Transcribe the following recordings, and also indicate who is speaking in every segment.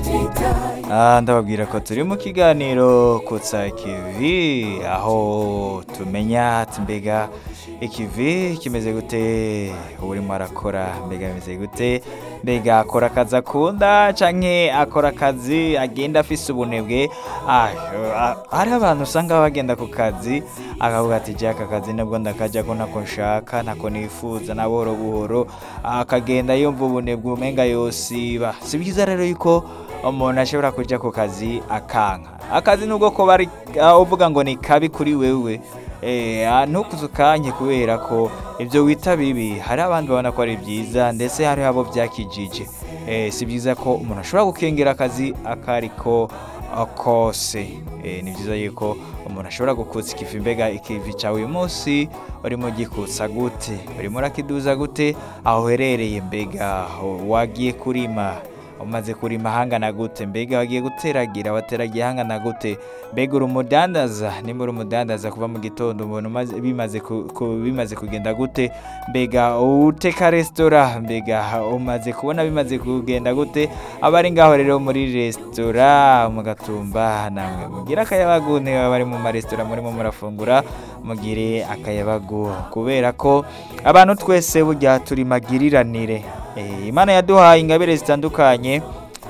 Speaker 1: Ah, ndababwira ko turi mu kiganiro kutsa ikivi aho tumenya ati mbega ikivi kimeze gute urimo arakora mbega bimeze gute mbega akora akazi akunda canke akora akazi agenda afise ubunebwe Ah, ah, hari abantu usanga bagenda ku kazi akavuga ati je aka kazi nibwo ndakajako nako nshaka nako nifuza na buhoro buhoro akagenda yumva ubunebwe umenga yosiba si byiza rero yuko umuntu ashobora kuja ku kazi akanka akazi nubwo ko bari ah, uvuga ngo ni kabi kuri wewe eh, ah, ntukuze ukanye kubera ko ibyo wita bibi hari abandi babona ko ari byiza ndetse hari abo byakijije eh, si byiza ko umuntu ashobora gukengera akazi akariko ah, kose eh, ni byiza yuko umuntu ashobora gukutsa ikivi mbega ikivi cyawe uyu munsi urimo gikutsa gute urimo urakiduza gute aho uherereye mbega wagiye kurima umaze kurima hangana gute mbega wagiye guteragira wateragiye hangana gute mbega uri umudandaza nimba uri umudandaza kuva mu gitondo umuntu umaze- bimaze ku- ku- bimaze kugenda gute mbega uteka resitora mbega umaze kubona bimaze kugenda gute abari ngaho rero muri resitora mu gatumba namwe mugire akayabagu niba bari mu maresitora murimo murafungura mugire akayabagu kubera ko abantu twese burya turi magiriranire Eh, imana yaduhaye ingabire zitandukanye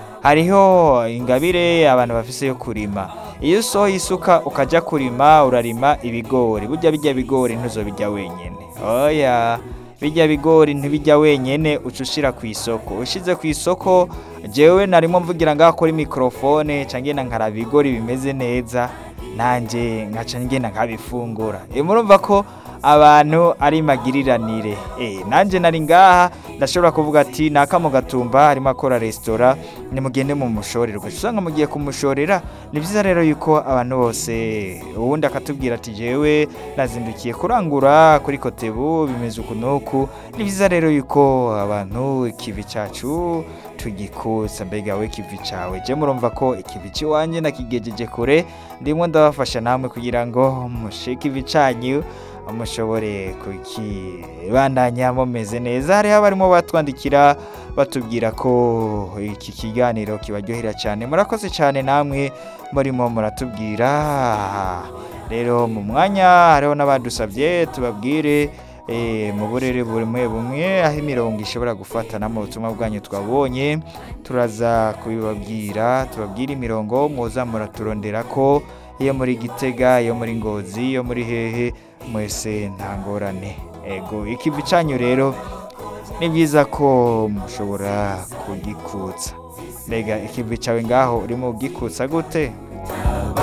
Speaker 1: hariho ingabire abantu bafise yo kurima iyo usohoye isuka ukajya kurima urarima ibigori burya bijya bigori ntuzobijya wenyine oya bijya bigori ntibijya wenyine uca ushira ku isoko ushize ku isoko jewe narimo mvugira ngaho kuri mikorofone nca ngenda nkaraba ibigori bimeze neza nanjye nkaca ngenda nkabifungura Eh, murumva ko abantu ari magiriranire eh nanje nari ngaha ndashobora kuvuga ati naka mu gatumba harimo akora resitora nimugende mu mushorero usanga mugiye kumushorera ni byiza rero yuko abantu bose uwundi akatubwira ati jewe nazindukiye kurangura kuri kotebu bimeze uku nuku ni byiza rero yuko abantu ikivi cacu tugikusa mbega we ikivi cawe je murumva ko ikivi ciwanje nakigejeje kure ndimo ndabafasha namwe kugira ngo mushike ivi canyu mushobore kukibandanya mumeze neza hariho abarimo batwandikira batubwira ko iki kiganiro kibaryohera cyane murakoze cyane namwe murimo muratubwira rero mu mwanya hariho n'abadusabye tubabwire eh, mu burere bumwe bumwe aho imirongo ishobora gufatana mu butumwa bwanyu twabonye turaza kubibabwira tubabwire imirongo muza muraturondera ko iyo muri gitega iyo muri ngozi iyo muri hehe mwese nta ngorane ego ikivi cyanyu rero ni byiza ko mushobora kugikutsa mbega ikivi cyawe ngaho urimo ugikutsa gute